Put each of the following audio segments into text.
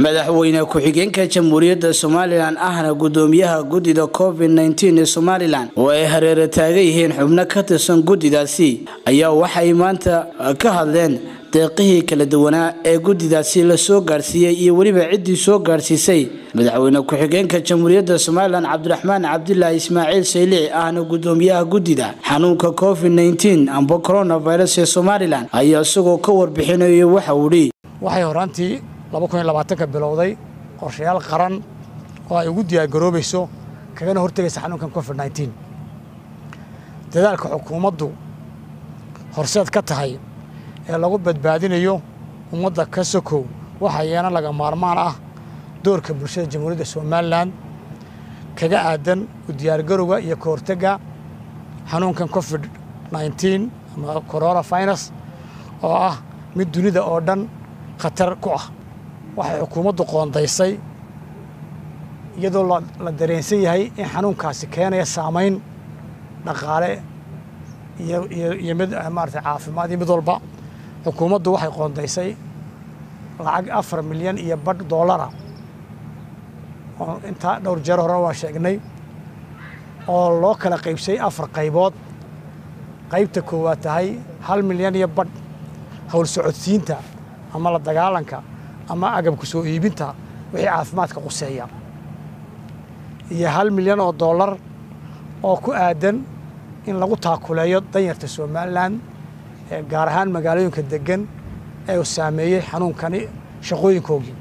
madaxweyne ku-xigeenka jamhuuriyadda somalilan ahna gudoomiyaha guddida covid nteen ee somalilan oo ay hareera taagan yihiin xubno ka tirsan guddidaasi ayaa waxay maanta ka hadleen deeqihii kala duwanaa ee guddidaasi la soo gaarsiiyey iyo weliba ciddii soo gaarsiisay madaxweyne ku-xigeenka jamhuuriyadda somalilan cabdiraxmaan cabdilaahi ismaaciil saylici ahna gudoomiyaha guddida xanuunka covid nteen amba coronavirus ee somalilan ayaa isagoo ka warbixinaya waxa uu dhi waxay horaantii ka bilowday qorshayaal qaran oo ay ugu diyaargaroobayso kagana hortegaysa xanuunkan covid nteen dadaalka xukuumaddu horseed ka tahay ee lagu badbaadinayo ummadda ka sokow waxaa yeena laga maarmaan ah doorka bulshada jamhuuriyadda somalilan kaga aadan u diyaargarowga iyo ka hortegga xanuunkan covid nteen ama coronavirus oo ah mid dunida oo dhan khatar ku ah waxay xukuumaddu qoondaysay iyadoo la dareensan yahay in xanuunkaasi keenaya saamayn dhaqaale iyo mid maarata caafimaad iyo mid walba xukuumaddu waxay qoondaysay lacag afar milyan iyo badh doolara oo intaa dhowr jeer hore waan sheegnay oo loo kala qaybsay afar qaybood qaybta koowaad tahay hal milyan iyo badh howl socodsiinta ama la dagaalanka ama agabka soo iibinta wixii caafimaadka quseeya iyo hal milyan oo dollar oo ku aadan in lagu taakuleeyo danyarta somalilan ee gaar ahaan magaalooyinka degan ee uu saameeyey xanuunkani shaqooyinkoogii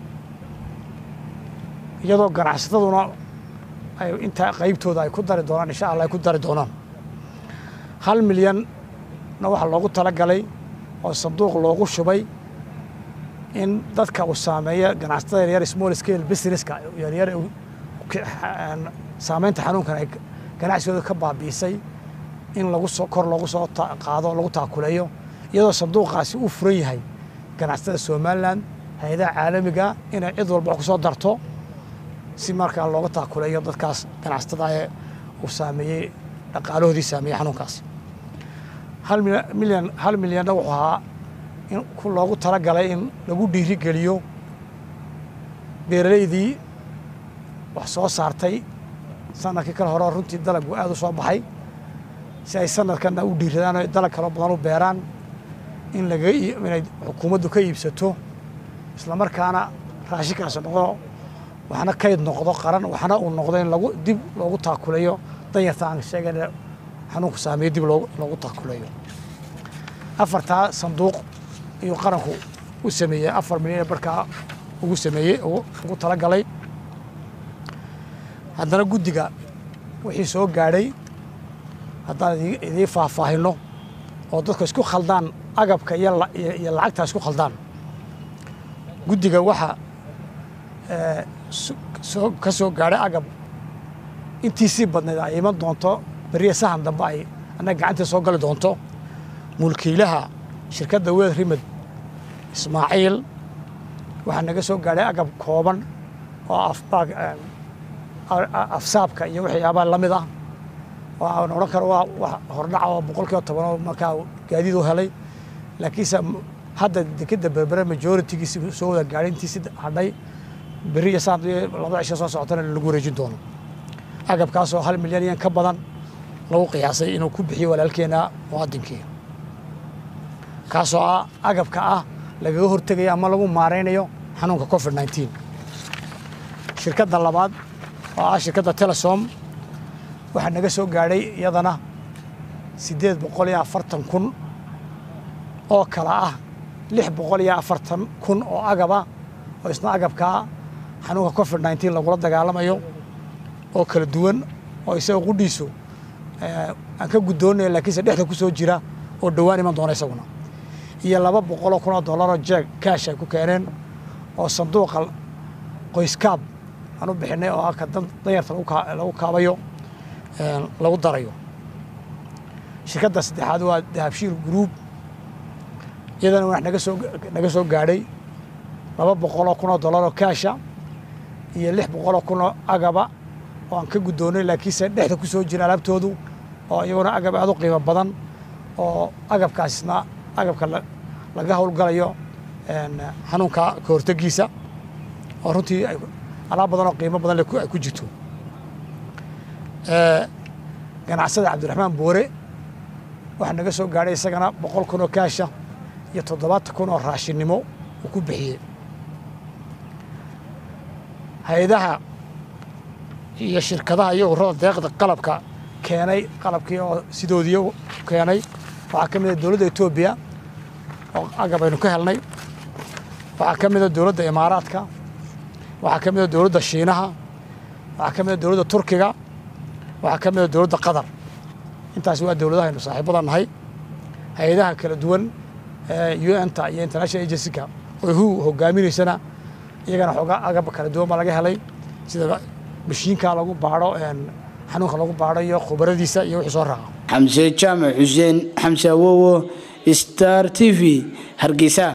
iyadoo ganacsataduna ay intaa qaybtooda ay ku dari doonaan insha allah ay ku dari doonaan hal milyanna waxaa loogu talagalay oo sanduuq loogu shubay in dadka uu saameeya ganacsatada yaryar small scale businesska yaryar saamaynta xanuunkan ay ganacsigooda ka baabi'isay in lagu soo kor loogu soo qaado lagu taakuleeyo iyadoo sanduuqaasi u furan yahay ganacsatada somalilan hay-adaha caalamiga inay cid walba ku soo darto si markaa looga taakuleeyo dadkaas ganacsatada ee uu saameeyey dhaqaalahoodii saameeyey xanuunkaasi hal milyan hal milyanna wuxuu ahaa in loogu talagalay in lagu dhiirigeliyo beeraleydii wax soo saartay sanadkii kale hore runtii dalaggu aad u soo baxay si ay sanadkanna u dhiiradaan o dalag kaloo badan u beeraan in laga inay xukuumaddu ka iibsato islamarkaana raashinkaasi noqdo waxna kayd noqdo qaran waxna uu noqdo in lagu dib loogu taakuleeyo danyarta aan sheegayna xanuunku saameeyo dib loogu taakuleeyo afartaa sanduuq iyuu qaranku u sameeyey afar milyan barkaa ugu sameeyey ugu talagalay haddana guddiga wixii soo gaadhay haddaan idiin faahfaahinno oo dadku isku khaldaan agabka iyo lacagtaa isku khaldaan guddiga waxaa ka soo gaadhay agab intii sii badnayd ay iman doonto beriya sahan dambe ay annaga gacantii soo gali doonto mulkiilaha shirkadda weel rimed ismaaciil waxaa naga soo gaadhay agab kooban oo afsaabka iyo waxyaabaha la mid ah oo aan odhan karo waa wax hordhaca oo boqol kiiba toban oo markaa gaadiid u helay laakiinse hadda dekeda berbere majoritigiisi soo wada gaadhay intiisi hadhay beri iyo saan laba cisho soo socotana lagu wareejin doono agabkaasoo hal milyan iyan ka badan lagu qiyaasay inuu ku bixiyo walaalkeena muwaadinkii kaasoo ah agabka ah lagaga hortegayo ama lagu maaraynayo xanuunka covid nteen shirkadda labaad oo ah shirkadda telesom waxaa naga soo gaadhay iyadana siddeed boqol iyo afartan kun oo kala ah lix boqol iyo afartan kun oo agaba oo isna agabkaa xanuunka covid nteen lagula dagaalamayo oo kala duwan oo isaga qudhiisu aan ka guddoonaya laakiinse dhexda ku soo jira oo dhowaan iman doona isaguna iyo laba boqoloo kun oo dollaroo jeeg kaash ay ku keeneen oo sanduuqa qoyskaab aan u bixinay oo ka danyarta lagu kaabayo lagu darayo shirkadda saddexaad waa dahabshiil group iyadana wax naga soo naga soo gaadhay laba boqoloo kun oo dollaroo kaasha iyo lix boqoloo kun oo agaba oo aan ka guddoonay laakiinse dhexda ku soo jira alaabtoodu oo iyaguna agab aad u qiimo badan oo agabkaasna agabka laga howlgalayo xanuunka ka hortegiisa oo runtii alaab badan oo qiimo badan leh ay ku jirto ganacsada cabdiraxmaan boore waxaa naga soo gaadhay isagana boqol kun oo kaasha iyo toddobaatan kun oo raashinnimo uu ku bixiyey hay-adaha iyo shirkadaha iyo ururada deeqda qalabka keenay qalabkii oo sidoodii keenay waxaa ka mid a dowladda etoobiya oo agab aynu ka helnay waxaa ka mid a dowladda imaaraadka waxaa ka mid a dowladda shiinaha waxaa ka mid a dowladda turkiga waxaa ka mid a dowladda qatar intaasi waa dowladaha aynu saaxiibada nahay hay-adaha kala duwan u n ta iyo international agencyka oo hu hogaaminaysana iyagana xoogaa agab kala duwan baa laga helay sida mashiinka lagu baadho xanuunka lagu baadho iyo khubaradiisa iyo wixii soo raaca xamse jaamac xuseen xamse awowo star t v hargeysa